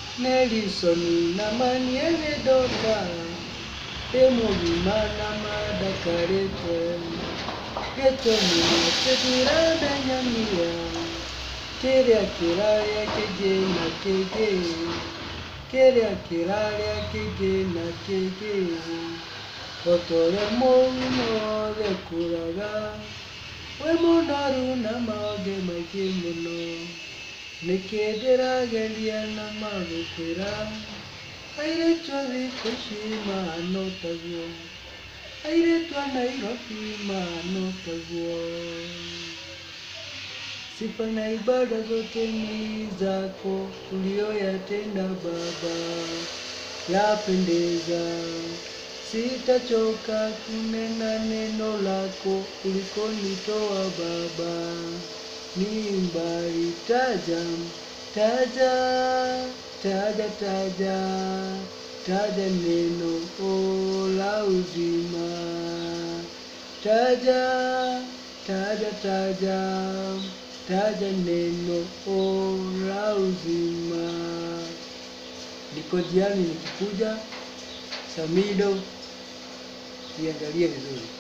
Nelisoni na maniene dota emugimana madakarete getomina tetirandanyamia kĩrĩa kĩrarĩa kĩngĩ na kĩngĩ kĩrĩa kĩrarĩa kĩngĩ na kĩngĩ otorĩa mũrimũ wothe kũraga wĩ mũnoru na maũndũ maingĩ mũno nĩkĩ ndĩrageria na magũkwĩra airĩtu a thikũ ici mahana o taguo airĩtu a Nairobi mahana o taguo Sifa na ibada zote ni zako uliyoyatenda Baba, yapendeza. Sitachoka kunena neno lako ulikonitoa Baba, ni mbali. Taja, taja, taja, taja, taja neno o la uzima. Taja, taja, taja, taja neno o la uzima. Niko jiani nikikuja, Samido, iangalie vizuri.